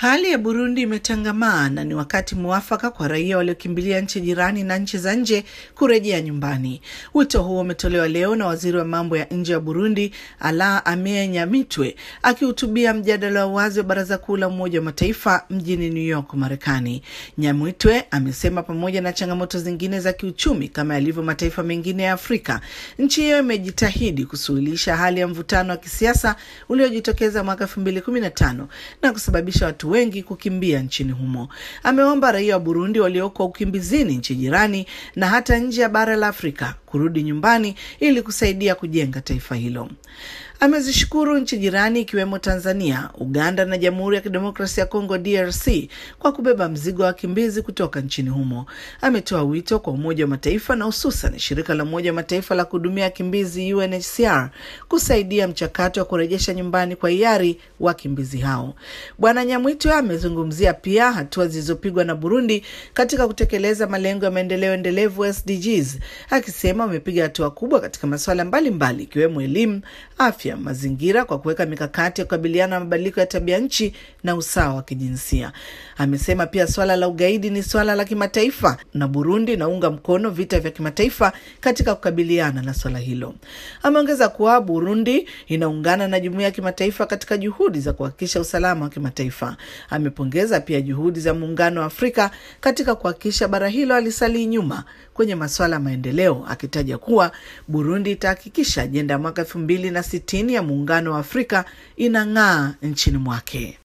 Hali ya Burundi imetangamaa na ni wakati mwafaka kwa raia waliokimbilia nchi jirani na nchi za nje kurejea nyumbani. Wito huo umetolewa leo na waziri wa mambo ya nje wa Burundi, Ala Amie Nyamitwe, akihutubia mjadala wa wazi wa Baraza Kuu la Umoja wa Mataifa mjini New York, Marekani. Nyamitwe amesema pamoja na changamoto zingine za kiuchumi kama yalivyo mataifa mengine ya Afrika, nchi hiyo imejitahidi kusuluhisha hali ya mvutano wa kisiasa uliojitokeza mwaka elfu mbili kumi na tano na kusababisha watu wengi kukimbia nchini humo. Ameomba raia wa Burundi walioko ukimbizini nchi jirani na hata nje ya bara la Afrika kurudi nyumbani ili kusaidia kujenga taifa hilo. Amezishukuru nchi jirani ikiwemo Tanzania, Uganda na Jamhuri ya Kidemokrasia ya Kongo DRC kwa kubeba mzigo wa wakimbizi kutoka nchini humo. Ametoa wito kwa Umoja wa Mataifa na hususan shirika la Umoja wa Mataifa la kuhudumia wakimbizi UNHCR kusaidia mchakato wa kurejesha nyumbani kwa hiari wakimbizi hao. Bwana Nyamwitwe amezungumzia pia hatua zilizopigwa na Burundi katika kutekeleza malengo ya maendeleo endelevu SDGs, akisema wamepiga hatua kubwa katika masuala mbalimbali ikiwemo elimu, afya mazingira kwa kuweka mikakati ya kukabiliana na mabadiliko ya tabia nchi na usawa wa kijinsia. Amesema pia swala la ugaidi ni swala la kimataifa na Burundi inaunga mkono vita vya kimataifa katika kukabiliana na swala hilo. Ameongeza kuwa Burundi inaungana na jumuiya ya kimataifa katika juhudi za kuhakikisha usalama wa kimataifa. Amepongeza pia juhudi za Muungano wa Afrika katika kuhakikisha bara hilo alisalii nyuma kwenye masuala ya maendeleo, akitaja kuwa Burundi itahakikisha ajenda ya mwaka elfu mbili na sitini ya Muungano wa Afrika inang'aa nchini mwake.